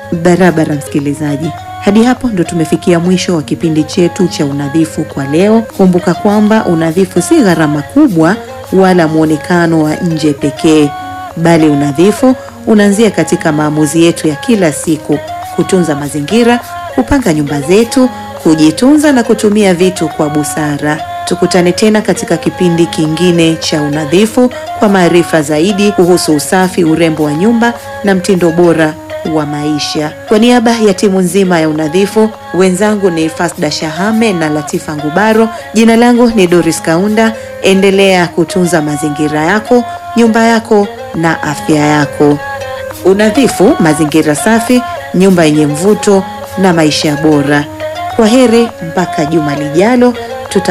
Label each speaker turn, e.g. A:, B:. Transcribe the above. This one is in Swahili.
A: Barabara msikilizaji, hadi hapo ndo tumefikia mwisho wa kipindi chetu cha unadhifu kwa leo. Kumbuka kwamba unadhifu si gharama kubwa wala mwonekano wa nje pekee, bali unadhifu unaanzia katika maamuzi yetu ya kila siku: kutunza mazingira, kupanga nyumba zetu, kujitunza na kutumia vitu kwa busara. Tukutane tena katika kipindi kingine cha unadhifu kwa maarifa zaidi kuhusu usafi, urembo wa nyumba na mtindo bora wa maisha. Kwa niaba ya timu nzima ya unadhifu, wenzangu ni Fasda Shahame na Latifa Ngubaro. Jina langu ni Doris Kaunda. Endelea kutunza mazingira yako, nyumba yako na afya yako. Unadhifu, mazingira safi, nyumba yenye mvuto na maisha bora. Kwa heri mpaka juma lijalo.